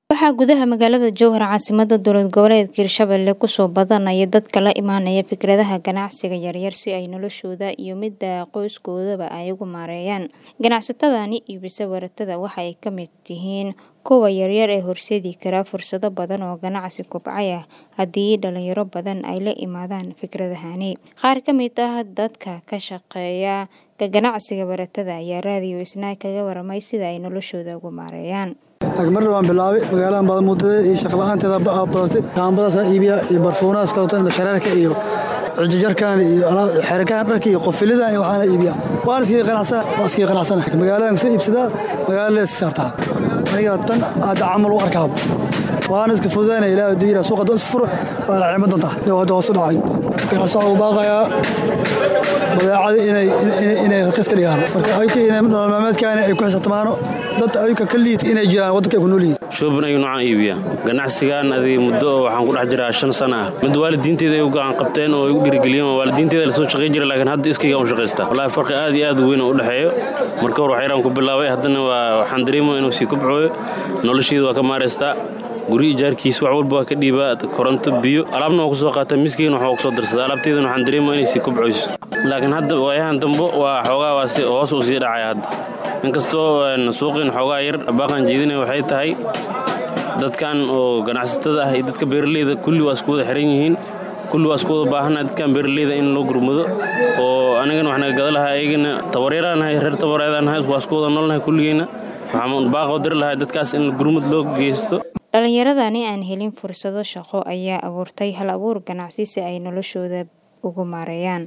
Waxaa gudaha magaalada Jowhar caasimadda dowlad goboleedka Hirshabelle ku soo badanaya dadka la imaanaya fikradaha ganacsiga yaryar si ay noloshooda iyo midda qoyskoodaba ay ugu maareeyaan. Ganacsatadani iibisa waratada waxa ay ka mid yihiin kuwa yaryar ee horseedi kara fursado badan oo ganacsi kobcaya haddii dhalinyaro badan ay la yimaadaan fikradahani. Qaar ka mid ah dadka ka shaqeeya ka ganacsiga waratada ayaa raadiyo Isnaa kaga warramay sida ay noloshooda ugu maareeyaan. marna waan bilaabay magaaladan badan muddada iyo shaqo la'aanteeda badatay kaambadaas iibiya iyo barfuunahaas kaleeto inda shareerka iyo cijijarkan iyo xerikahan dharka iyo qofilidan iyo waxaana iibiya waan iskaga qanacsana waan iskaga qanacsana magaaladan kusoo iibsadaa magaalada iska saartaa aniga tan hadda camal u arkaaba waana iska fududaynaya ilaahay hadduu yidhaha suuqa is furo waa la cimo doontaa dhow hadda hoos u dhacay ganacsaca u baaqayaa badeecada inay inay raqiis ka dhigaan marka ayuka inay nolol maalmeedkaani ay ku xisaabtamaano dad ayuka ka liita inay jiraan waddanka ay ku nool yihiin shoobin ayuu noocaan iibiya ganacsigan adii muddo oo waxaan ku dhex jiraa shan sana ah mid waalidiinteeda ay u gacan qabteen oo ay u dhiirigeliyeen waalidiinteeda lasoo shaqayn jiray laakiin hadda iskayga u shaqaysta wallaahi farqi aad iyo aad u weyn oo u dhexeeyo marka hore waxyaraan ku bilaabay haddana waa waxaan dareemaya inuu sii kobcooyo nolosheeda waa ka maaraystaa guri ijaarkiis wax walba waa ka dhiibaa koronto biyo alaabna waa ku soo qaataa miskeyna waxaa ku soo darsadaa alaabteedana waxaan dareemaya inay sii kobcoyso laakiin hadda waayahan dambe waa xoogaa waa si hoos uu sii dhacaya hadda inkastoo suuqiin xoogaa yar baaqan jeedinaya waxay tahay dadkan oo ganacsatada ah iyo dadka beeraleyda kulli waa isku wada xiran yihiin kulli waa isku wada baahannahay dadkan beeraleyda in loo gurmado oo anigana wax naga gada lahaa ayagana tabaryaraanahay reer tabareedaanahay waa isku wada noolnahay kulligeyna waxaan baaqoo diri lahaa dadkaas in gurmud loo geysto dhalinyaradani aan helin fursado shaqo ayaa abuurtay hal abuur ganacsi si ay noloshooda ugu maareeyaan